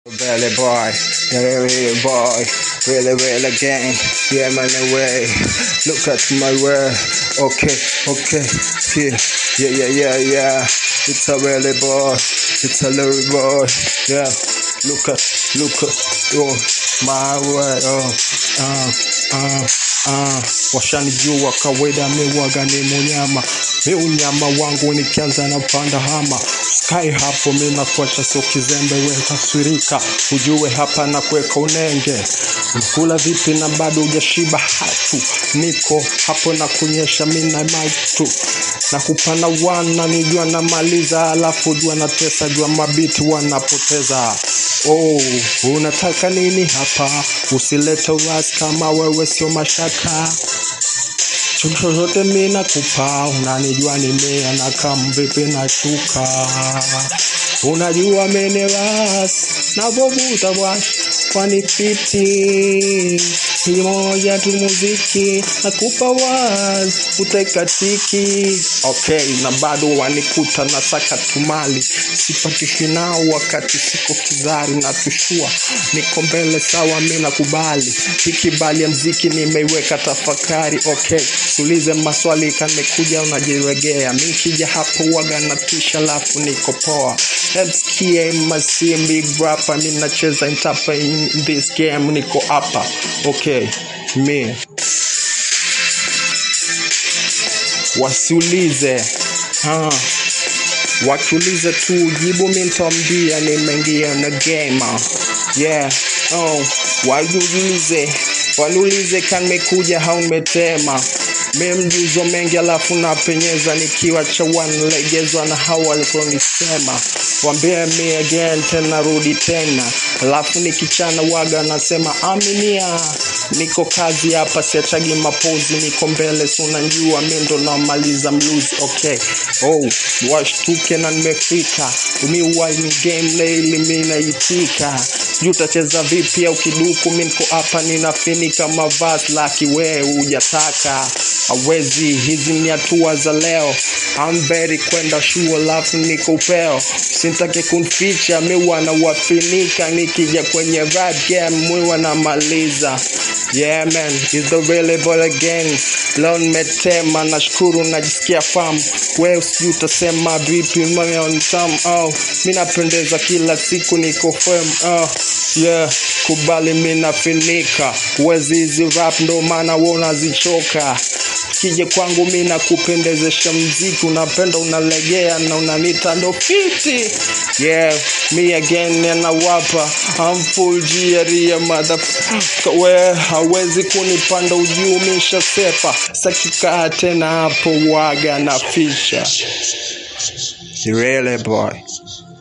Really boy, yeah, really boy, really, really gang, yeah, man, away. Look at my way, okay, okay, yeah, yeah, yeah, yeah, yeah. It's a really boy, it's a little boy, yeah. Look at, look at, oh, my way, oh, uh, uh, uh. Washanijua kawaida, miwaga ni munyama, mi unyama wangu nikianza na panda hama Sky hapo mi nakuacha sio kizembe, we taswirika, ujue hapa na kuweka unenge. Unakula vipi na bado hujashiba? Hatu niko hapo na kunyesha mina maitu na kupana wana nijua namaliza, alafu jua na tesa, jua mabiti wanapoteza. Oh, unataka nini hapa? Usilete uasi kama wewe sio mashaka chochote mi nakupa, unanijua nimea na kamvipi na shuka, unajua meneras navovuta bwash kwani fiti moja tu muziki nakupa was utekatiki okay, na bado wanikuta na saka tumali sipatishi nao wakati siko kizari na tushua niko mbele sawa, mi nakubali ikibali ya mziki nimeiweka tafakari okay tulize maswali kanekuja unajiregea mikija hapo waga na tisha lafu niko poa mskie masim big rapper mi nacheza intapa in this game niko hapa okay mi wasiulize ah. wakiulize tu jibu mi ntawambia nimeingia na gamer yeah oh wajuulize waniulize kanimekuja haumetema mi mjuzo mengi alafu napenyeza nikiwa chawan legezwa na hawa walikonisema wambie mi again tena rudi tena alafu nikichana waga nasema aminia niko kazi hapa siachagi mapozi niko mbele sunanjua mi ndo namaliza mluzi okay oh washtuke na nimefika umiwani game leili mi naitika sijui utacheza vipi au kiduku mi niko hapa ninafinika mavazi laki we hujataka awezi hizi ni hatua za leo amberi kwenda shuo alafu niko upeo sintake kunficha mi wanawafinika nikija kwenye rap game mwi wanamaliza yeah man is the really ball again leo nimetema nashukuru najisikia fam we sijui utasema vipi maontam oh, mi napendeza kila siku niko fem oh, yeah kubali mi nafinika wezi hizi rap ndo maana wonazichoka kije kwangu mi nakupendezesha mziki unapenda unalegea na unanita ndo fiti yeah me again anawapa amfuljiaria motherfucker we hawezi kunipanda ujuu mishasepa sakikaa tena hapo waga na fisha really boy